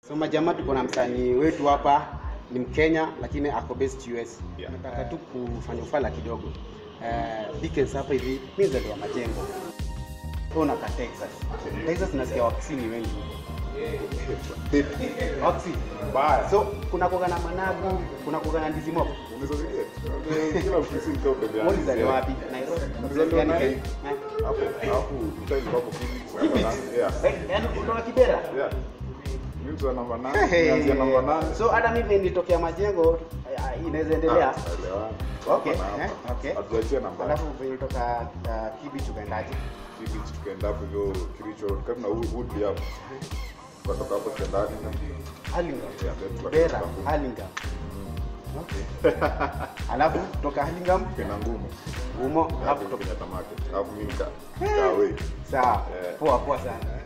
So majamaa, tuko na msanii wetu hapa, ni Mkenya lakini ako based US. Yeah. Nataka tu kufanya ufala kidogo. Uh, Dickens hapa hivi, mimi mzaliwa Majengo. Wewe unakaa Texas. Texas nasikia wakisini wengi. Waksi. Mbaya. So kuna kuga na managu, kuna kuga na ndizi mob. Unaweza vile? Eh, Kila ofisi mko pembeni. Wewe ulizaliwa wapi? Nairobi. Nilizaliwa Yaani Nai- Kenya. Eh? Hapo hapo mtaa ilikuwa hapo Phoenix. Kipi? Yeah. Eh, Yaani kutoka Kibera? Yeah. Mimi mtu wa namba 8, nianzia namba 8. So hata mimi nilitokea Majengo, eh, inaweza endelea. Okay, eh, okay. Hatuachia namba. Alafu venye ulitoka uh, Kibich ukaendaje? Hivi tukaenda hapo hivyo Kiricho karibu na Wood Wood hapo. Tukatoka hapo tukaenda hadi na Hurlingham. Yeah, then tukatoka Kibera, Kibera. Hurlingham. Okay. Alafu toka Hurlingham Kena ngumu. umo Hapo alafu kutoka toka Kenyatta Market. Hapo mimi nika kawe. sawa. Eh. Poa poa sana.